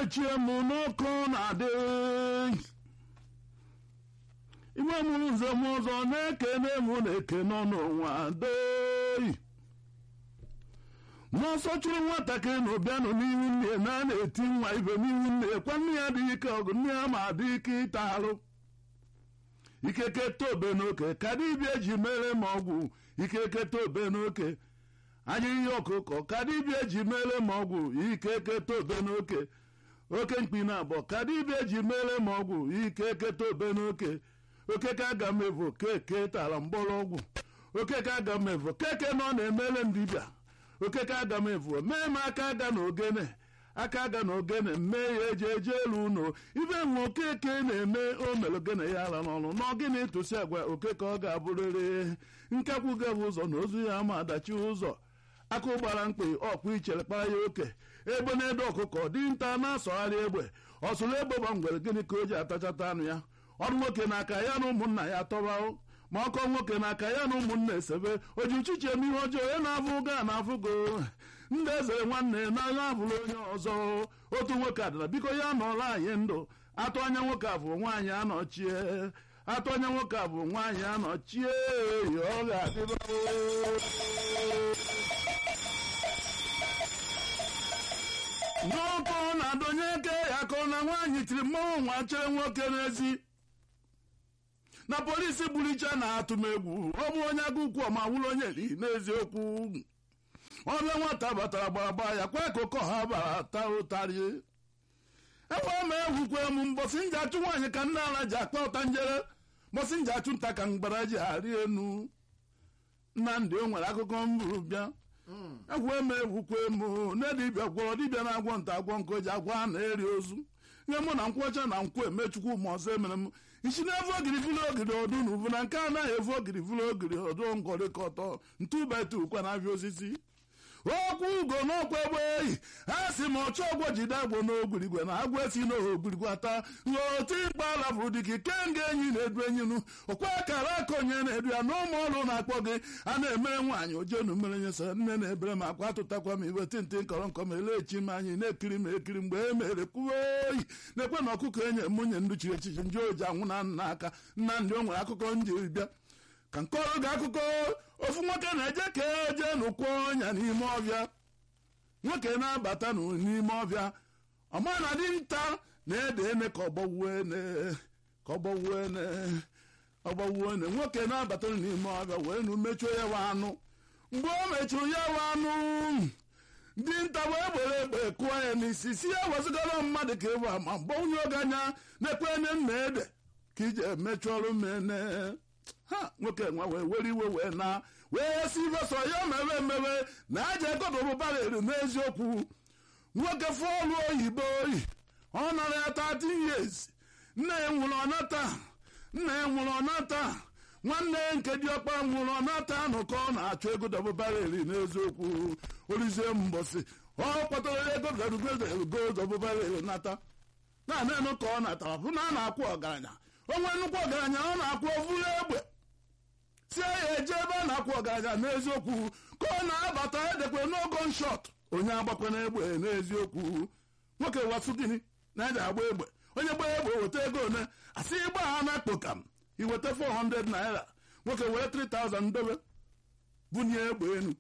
echie m n'ọkụ na-adị iwe mụrụ nze m ọzọ na-ekene mụ na-eke n'ọnụ nwa dei n'ọsọ chụrụ nwatakịrị na ụbịanụ n'ihu nne ya na a na-eti nwa ibe n'ihu nne ya kwa nne ya dị ike ọgụ nne ya ma dị ike ịta arụ ikeke tobe n'oke ka dibịa eji mere m ọgwụ ikeke tobe n'oke anya ihe ọkụkọ ka dibịa eji mere m ọgwụ ikeke tobe n'oke oke mkpi na abụọ ka dibịa eji mere m ọgwụ ikeke tobe n'oke okeke aga m evo keke tara mgbọrọgwụ okeke aga m evo keke nọ na-emere m dibịa okeke aga m evo mee m aka aga na ogene aka aga na ogene mee ya eji eje elu ụlọ ibe nwe okeke na-eme o mere ogene ya ara n'ọnụ n'ọgịnị tụsi agwa okeke ọ ga-abụrịrị nkekwu gabụ ụzọ na ozu ya ma adachi ụzọ akụ gbara mkpị ọkpụ ichere kpara ya oke egbe na-ede ọkụkọ dinta na-asọgharị egbe ọsụrụ egbe gbangwere gịnị ka o ji atachata anụ ya ọrụ nwoke n'aka ya na ụmụnna ya tọba ma ọkọ nwoke n'aka ya na ụmụnna esebe oji uchichi eme ihe ọjọọ onye na-afụ ga na-afụgo ndị ezere nwanne n'anya abụrụ onye ọzọ otu nwoke adịla biko ya nọọla anyị ndụ atụ anya nwoke a bụ nwaanyị anọchie atụ anya nwoke a bụ nwaanyị anọchie ọ ga-adịba n'ọkụ na-adọnye eke ya ka ọ na nwaanyị tiri mmanwụ nwa chere nwoke n'ezi na polisi gburicha na-atụ m egwu ọ bụ onye agụ ukwu ọma wụrụ onye li n'eziokwu ọbịa nwata batara gbagba ya kwa akụkọ ha bara ta ụtarị ebe ọ ma egwukwe m mbọsị nji achụ nwaanyị ka nne ala ji akpa ụta njere mbọsị nji achụ nta ka mgbara ji arị enu nnamdị o nwere akụkọ mburu bịa egwu eme egwukwe m nne dibịa gwọrọ dibịa na-agwọ nta agwọ nke o ji agwọ a na-eri ozu nye mụ na nkwọcha na nkwu emechukwu ma ọzọ emere m isi na-evu ogiri vụlụ ogiri ọdụ na uvu na nke anaghị evu ogiri vụlụ ogiri ọdụ ngọrịkọtọ ntụbete ukwe na-abịa osisi okwu ugo n'ọkwa egbe eyi ha si ma ọchọ ọgwọ jide agbo n'ogwurigwe na agwọ esi n'ogwurigwe ata oti mkpa alabụ dịka kenga enyi na-edu enyinu ọkwa akara aka onye na-edu ya na ụmụ ọrụ na-akpọ gị a na-emere nwaanyị ojenu mere nyesa nne na-ebere m akwa atụtakwa m iwe tintị nkọrọ nkọ ma elechi m anyị na-ekiri m ekiri mgbe e mere kwuo oyi na-ekwe na ọkụkọ enye nwunye ndu chiri echichi ndị oji anwụ na nna aka nna ndị o nwere akụkọ njiri bịa ka nke ọrụ gị akụkọ ofu nwoke na-eje ka eje n'ụkwụ ọnya n'ime ọbịa nwoke na-abata n'ime ọbịa ọma na dinta na-ede ene ka ọgbọwuene ka ọgbọwuene ọgbọwuene nwoke na-abata n'ime ọbịa wee nu mechuo ya wa anụ mgbe o mechuru ya wa anụ dinta wee gbere egbe kụọ ya n'isi si ya wezigara mmadụ ka ịwa ma mgbe onye oge anya na-ekwe enye nna ede ka iji emechu ọrụ mene ha nwoke nwa wee were iwe wee na wee si ibeso ya mewe emewe na aja egodobụbara eri n'eziokwu nwoke fọlụ oyibo oyi ọ nara ya 13 years nna ya nwụrụ ọnata nna ya nwụrụ ọnata nwanne ya nke dị ọkpa nwụrụ ọnata nụkọ ọ na-achọ ego dobụbara eri n'eziokwu orizie mbọsị ọ kpọtara ego ego dobụbara eri nata naanị enu ka ọ natara bụ na a na-akwụ ọgaranya onwe nnukwu ọgaranya ọ na-akwụ ovuru egbe tie ya eje ebe a na-akwụ ọgaranya n'eziokwu ka ọ na-abata edekwe n'ogo nshọt onye agbakwana egbe n'eziokwu nwoke wasụ gịnị na-eji agba egbe onye gbaa egbe weta ego one asị ịgba ha na kpokam iweta 400 naira nwoke were 3000 dobe bunye egbe enu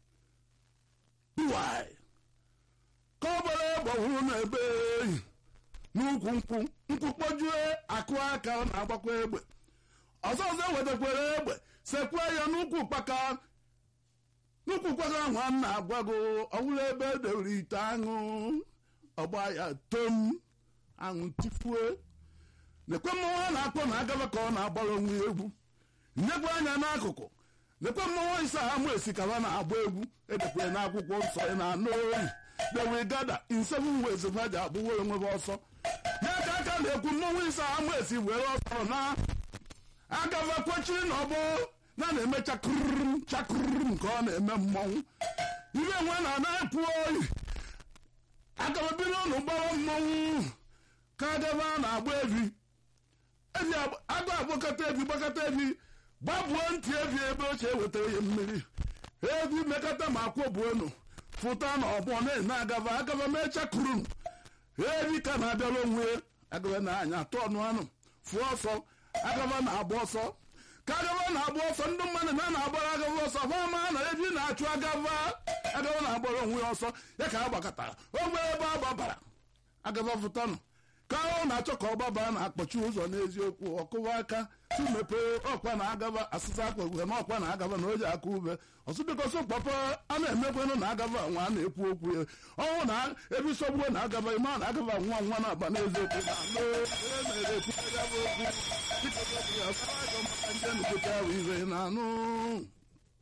duwai ka ọ gbara egbe hụrụ na ebe eyi n'ukwu nkwụ nkwụ kpojue akụ aka ọ na-agbakwa egbe ọzọ ọzọ wetakwara egbe sekwa ya n'ukwu ụkpaka n'ukwu ụkpaka ahụ a na-agwago ọwụrụ ebe edewere ite aṅụ ọgba ya tom aṅụ tifue nekwe mmọnwụ a na-akpọ na agaba ka ọ na-agbara onwe egwu nnekwa anya n'akụkụ nekwe mmọnwụ isa amụ esikaba na-agba egwu edekwere n'akwụkwọ nsọ ya na anụ oyi dewe gada in seven ways ha ji agbụwo onwe ha ọsọ ya ka aka na-ekwu mmọnwụ isa amụ esi were ọsọ na agava kwechiri na ọbụ na na-eme chakụrụm chakụrụm nke ọ na-eme mmọnwụ ibe nwe na na-ekwu oyi agava biri ụnụ gbawa mmọnwụ ka agava na-agba evi evi agụ agbakọta evi gbakọta evi gbabuo ntị evi ebe ochie ewetara ya mmiri evi mekọta ma akwọbuonu fụta na ọgbọ na-eme agava agava mee chakụrụm ebi ka na-abịara onwe agaba na anya atụ ọnụ anụ fụọ ọsọ agaba na-agba ọsọ ka agaba na-agba ọsọ ndị mmadụ na na-agbara agaba ọsọ fama na ebi na-achụ agaba agaba na-agbara onwe ya ọsọ ya ka a gbakọtara ogbe ebe a gbabara agaba fụtanụ ka ọ na-achọ ka ọ gbabara na-akpọchi ụzọ n'eziokwu ọkụwa aka tumepee ọkwa na agaba asịsa akwa ugwe na ọkwa na agaba na oji aka ube ọsụbikosi kpọpọ a na-emekwanụ na agaba nwa a na-ekwu okwu ya ọnwụ na ebe isogbuo na agaba ịma na agaba nwa nwa na-aba n'eziokwu na na-ekwu agaba okwu dịka ya sara maka ndị nnukwute ahụ ibe na anụ